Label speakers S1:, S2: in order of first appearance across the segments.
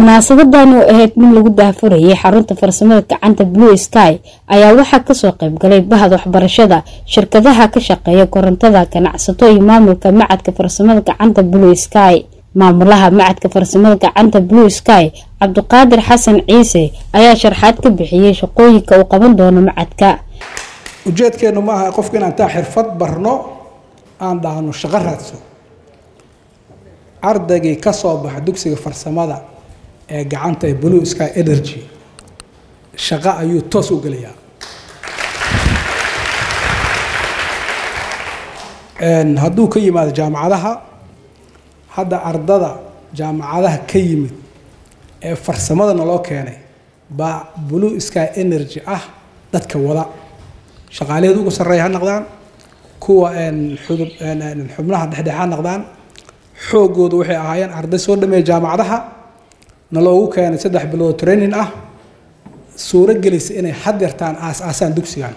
S1: munaasabadan oo ahayd mid lagu daahfurayay xarunta farsamada gacanta blue sky ayaa waxaa kasoo qaybgalay bahda waxbarashada shirkadaha ka shaqeeya korontada ganacsato iyo maamulka macadka farsamada gacanta blue sky maamulaha macadka farsamada gacanta blue sky cabdiqaadir xasan ciise ayaa sharxaad ka bixiyey shaqooyinka uu qaban doono macadka
S2: ujeedkeenu ma aha qofka inaan taa xirfad barno aan dhahno shaqo raadso ardaygii ka soo baxa dugsiga farsamada ee gacanta ee blue sky energy shaqo ayuu toos u gelayaa hadduu ka yimaado jaamacadaha hadda ardada jaamacadaha ka yimid ee farsamada naloo keenay baa blue sky energy ah dadka wada shaqaalaheed ugu sarreeya ha noqdaan kuwa xubnaha dhexdhex ha noqdaan xoogoodu waxay ahaayeen arday soo dhameeya jaamacadaha naloogu keenay saddex bilood training ah suuro gelisa inay hadeertaan aas-aasaan dugsigan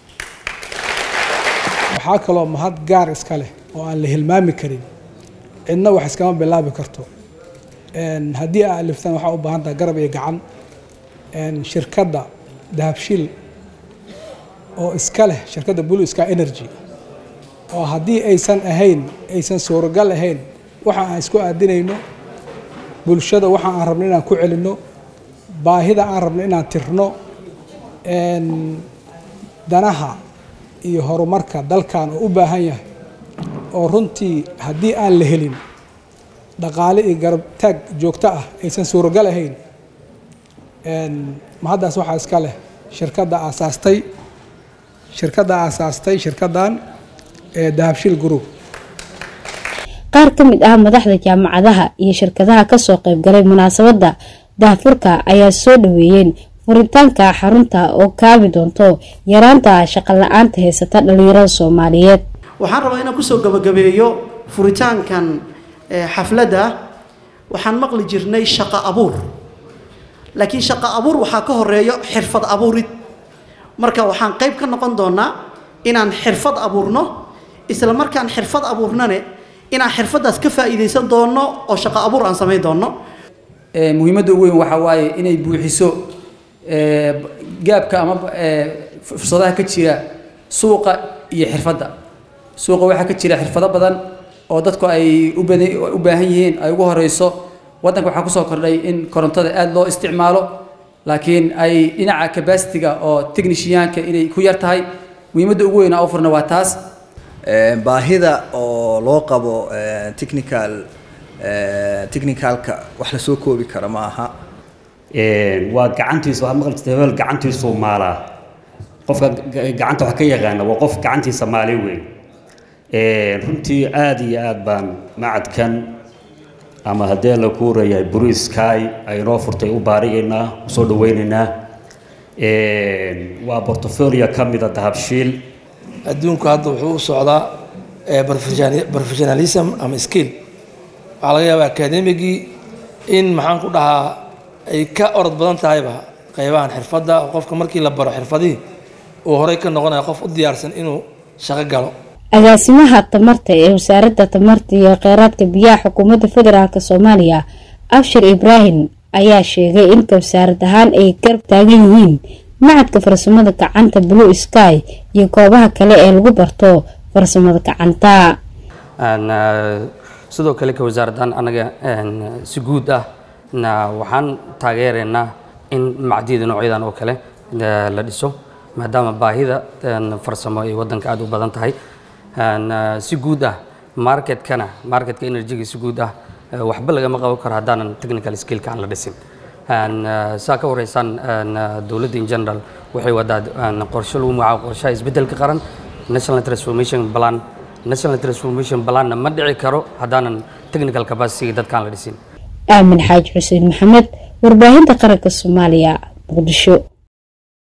S2: waxaa kaloo mahad gaar iska leh oo aan la hilmaami karin cidna wax iskama bilaabi karto haddii aa aliftaan waxaa u baahan taha garab iyo gacan shirkadda dahabshiil oo iska leh shirkadda blue sky energy oo haddii aysan ahayn aysan suuragal ahayn waxa aan isku aadinayno bulshada waxa aan rabno inaan ku celinno baahida aan rabno inaan tirno danaha iyo horumarka dalkan oo u baahan yahay oo runtii haddii aan la helin dhaqaale iyo garab taag joogto ah aysan suuragal ahayn mahaddaas waxaa iska leh shirkadda aasaastay shirkadda aasaastay shirkaddan ee dahabshiil group
S1: qaar ka mid ah madaxda jaamacadaha iyo shirkadaha kasoo qaybgalay munaasabada daahfurka ayaa soo dhaweeyeen furitaanka xarunta oo kaabi doonto yaraanta shaqo la-aanta haysata dhalinyarada soomaaliyeed
S3: waxaan rabaa inaan kusoo gabagabeeyo furitaankan xafladda waxaan maqli jirnay shaqo abuur laakiin shaqo abuur waxaa ka horeeyo xirfad abuurid marka waxaan qayb ka noqon doonaa inaan xirfad abuurno isla markaan xirfad abuurnane inaan xirfadaas ka faa'iidaysan doono oo shaqo abuur aan samayn doono
S4: muhiimadda ugu weyn waxaa waaye inay buuxiso gaabka ama fursadaha ka jira suuqa iyo xirfadda suuqa waxaa ka jira xirfado badan oo dadku ay u baahan yihiin ay ugu horeyso waddanka waxaa kusoo kordhay in korontada aada loo isticmaalo laakiin ay dhinaca cabacitiga oo technishiyaanka inay ku yar tahay muhiimadda ugu weyn oo furna waa taas
S5: baahida oo loo qabo technical technicalka wax lasoo koobi kara ma aha
S6: waa gacantiisa waxaad maqli jirtay hebel gacantiisuu maalaa qofka gacanta wax ka yaqaana waa qof gacantiisa maali weyn runtii aada iyo aada baan macadkan ama haddii la kuurayahay blue sky ay inoo furtay u baarigaynaa usoo dhaweynaynaa waa portfolio ka mida dahabshiil
S7: adduunku hadda wuxuu u socdaa professionalism ama skill waxaa laga yaabaa academigii in maxaan ku dhahaa ay ka orod badan tahayba qaybahan xirfadda oo qofka markii la baro xirfadihii uu horey ka noqonaya qof u diyaarsan inuu shaqo galo
S1: agaasimaha tamarta ee wasaaradda tamarta iyo kheyraadka biyaha xukuumadda federaalk soomaaliya abshir ibraahim ayaa sheegay in wasaarad ahaan ay garab taagan yihiin macadka farsamada gacanta blue sky iyo goobaha kale ee lagu barto farsamada gacanta
S8: sidoo kale ka wasaaradan anaga si guud ah waxaan taageeraynaa in macdiyada noocyadan oo kale la dhiso maadaama baahida farsamo ay wadanka aada u badan tahay si guud ah marketkana marketka energyga si guud ah waxba lagama qaban karo haddaanan technical skillka aan la dhisin saa ka wareysaan dowladda in general waxay wadaa qorshe lagu magacaabo qorshaha isbeddelka qaran national transformation plan national transformation planna ma dhici karo haddaanan technical capacity dadkaan la dhisin
S1: aamin xaaji xuseen maxamed warbaahinta qaranka soomaaliya muqdisho